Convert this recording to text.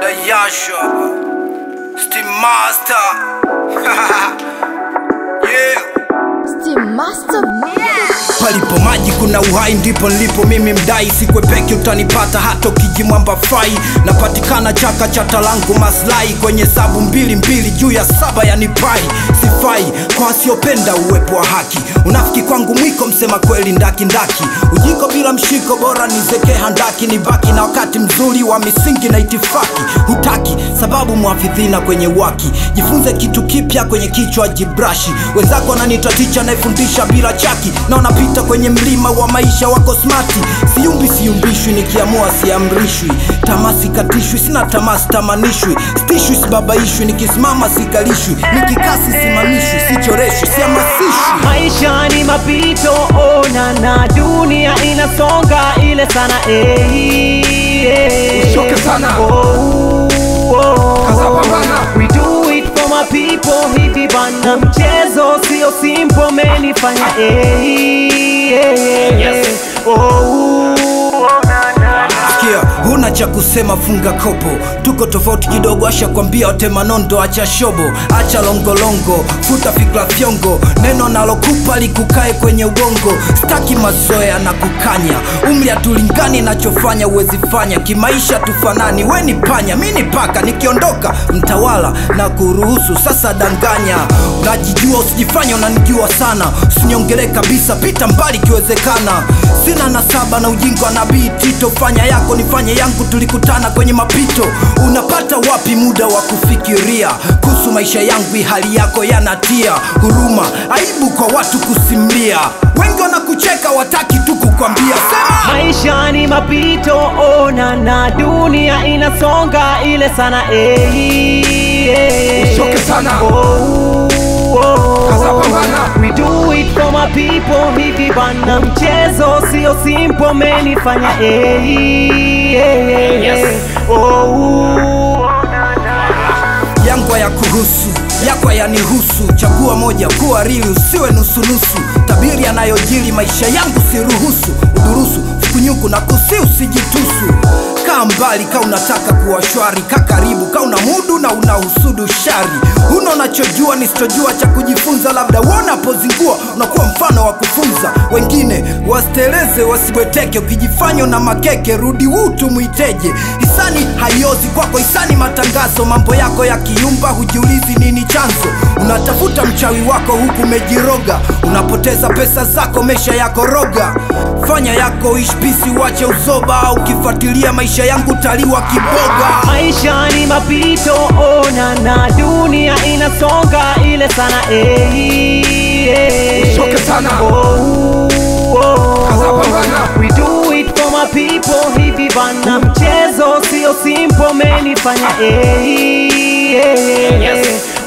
Yasha Steam Master yeah. Steam Master Palipo maji kuna uhai, ndipo nilipo mimi mdai. Sikwepeki utanipata hata ukijimwamba fai. Napatikana chaka cha talangu maslahi kwenye sabu mbili mbili juu ya saba yani pai. Sifai kwa wasiopenda uwepo wa haki. Unafiki kwangu mwiko, msema kweli ndaki ndaki. Ujiko bila mshiko, bora nizeke handaki, nibaki na wakati mzuri wa misingi na itifaki. Hutaki sababu mwafidhina kwenye waki. Jifunze kitu kipya kwenye kichwa jibrashi. Wenzako wananiita ticha anayefundisha bila chaki, na unapita kwenye mlima wa maisha wako smati. Siumbi siumbishwi, nikiamua siamrishwi. Tamaa sikatishwi, sina tamaa sitamanishwi. Stishwi sibabaishwi, nikisimama sikalishwi. Nikikaa sisimamishwi, sichoreshwi, sihamasishwi. Maisha ni mapito, ona na dunia inasonga ile sana eh, eh. Usichoke sana. Oh, oh. Kaza pambana. We do it for my people, hivi bana, mchezo sio simple, menifanya eh, eh, eh. Oh, oh, na, na, na. Sikia, huna cha kusema, funga kopo. Tuko tofauti kidogo, asha kwambia watema nondo, acha shobo, acha longolongo, futa fikra fyongo. Neno nalokupa likukae kwenye ubongo, staki mazoea na kukanya. Umri hatulingani, nachofanya uwezi fanya. Kimaisha tufanani, we ni panya, mi ni paka. Nikiondoka mtawala na kuruhusu sasa, danganya. Unajijua usijifanya unanijua sana, usinyongele kabisa, pita mbali ikiwezekana. Sina nasaba na ujinga wa nabii Tito, fanya yako nifanye yangu, tulikutana kwenye mapito. Unapata wapi muda wa kufikiria kuhusu maisha yangu? Hali yako yanatia huruma, aibu kwa watu kusimlia. Wengi wanakucheka, wataki tu kukwambia sema Maisha ni mapito, ona na dunia inasonga ile sana eh, eh. Usichoke sana. Oh, oh. Kaza pambana. We do it for my people, hivi bana, mchezo sio simple, menifanya eh, eh, eh. Oh, na, na. yangu ya kuhusu yako yanihusu. Chagua moja, kuwa rili, usiwe nusunusu. Tabiri yanayojiri maisha yangu siruhusu. Udurusu fukunyuku na kusi, usijitusu. Kaa mbali ka unataka kuwa shwari, ka karibu ka una mudu na unahusudu shari. Huna unachojua nisichojua cha kujifunza, labda wanapozingua unakuwa mfano wa kufunza wengine. Wasiteleze wasibweteke, ukijifanya na makeke, rudi wutu mwiteje. Hisani haiozi kwako, hisani matangazo. Mambo yako yakiumba, hujiulizi nini chanzo. Unatafuta mchawi wako huku umejiroga, unapoteza pesa zako, mesha yako roga. Fanya yako ishpisi, wache uzoba. Ukifuatilia maisha yangu taliwa kiboga. Maisha ni mapito, ona na dunia inasonga ile sana eh, eh. Usichoke sana. Oh, oh. Kaza pambana. We do it for my people, hivi bana, mchezo sio simple, menifanya eh, eh, eh.